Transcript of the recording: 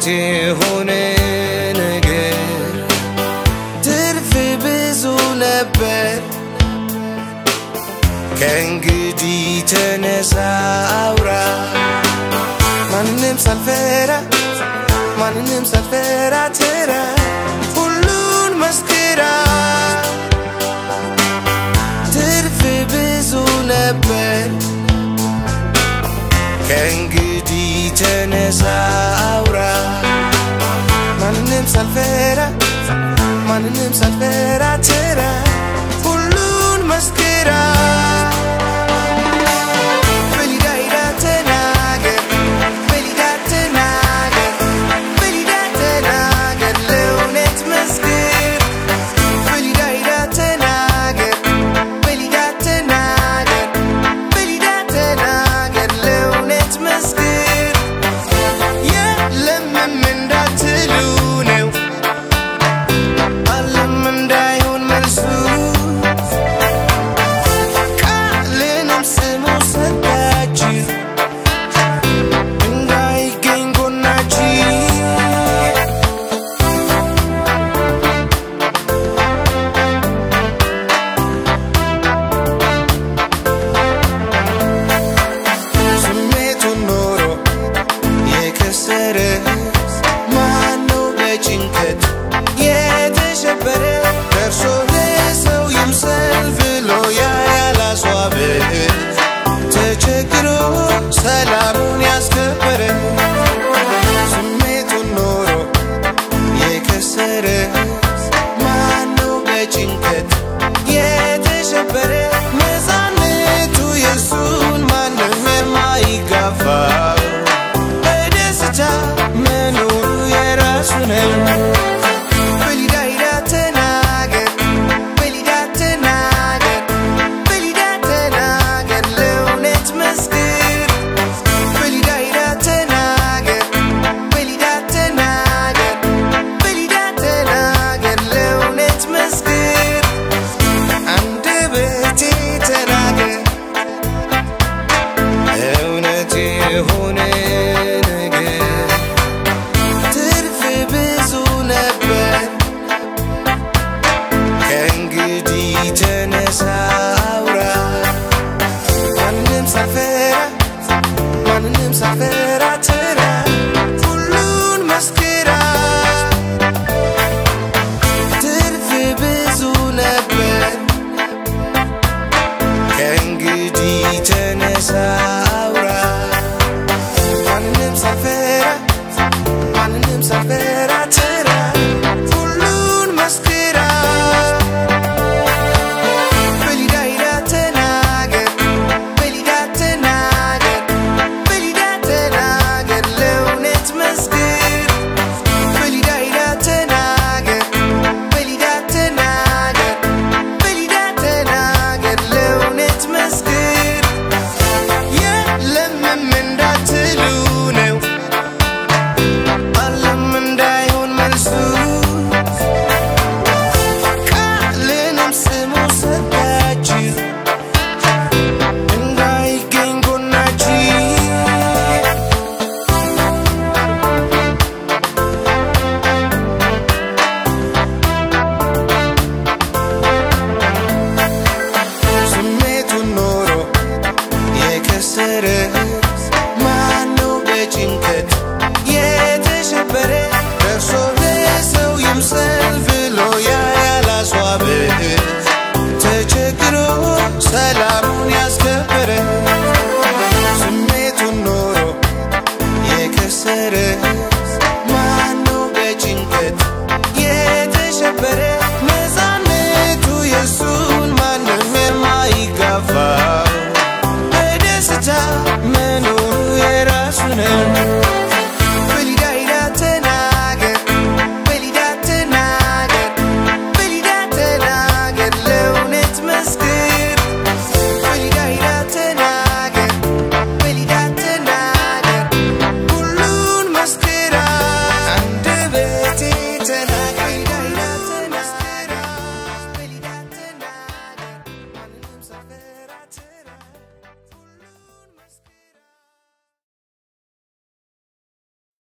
የሆነ ነገር ትርፍ ብዙ ነበር። ከእንግዲህ ተነሳ አውራ ማንንም ሳልፈራ ማንንም ሳልፈራ ትራ ሁሉን መስክራ ትርፍ ብዙ ነበር። ከእንግዲህ ተነሳ አውራ ማንንም ሳልፈራ ማንንም ሳልፈራ ትራ ሁሉን መስክራ በሊዳይዳ ተናገር በሊዳ ተናገር በሊዳ ተናገር ለእውነት መስክር በሊዳይዳ ተናገር በሊዳ ተናገር በሊዳ ተናገር ለእውነት መስክር የለምም እንዳትሉ ነው አለም እንዳይሆን መልሱ ቃልንም ስሙ ሰጣችሁ እንዳይገኝ ጎናችሁ ስሜቱን ኖሮ የከሰረ ማነው በጭንቀት የተሸበረ ደርሶ ለሰው ይምሰል ብሎ ያ ያላስዋበ ተቸግሮ ሰላሙን ያስከበረ ስሜቱን ኖሮ የከሰረ ማነው በጭንቀት የተሸበረ ነፃነቱ የሱን ማንም የማይጋፋው በደስታ መኖሩ የራሱ ነው። በሊዳይዳ ተናገር በሊዳ ተናገር በሊዳ ተናገር ለእውነት መስክር በሊዳይዳ ተናገር በሊዳ ተናገር በሊዳ ተናገር ለእውነት መስክር አንደበቴ ተናገር እውነት የሆነ ነገር ትርፍ ብዙ ነበር። ከእንግዲህ ተነ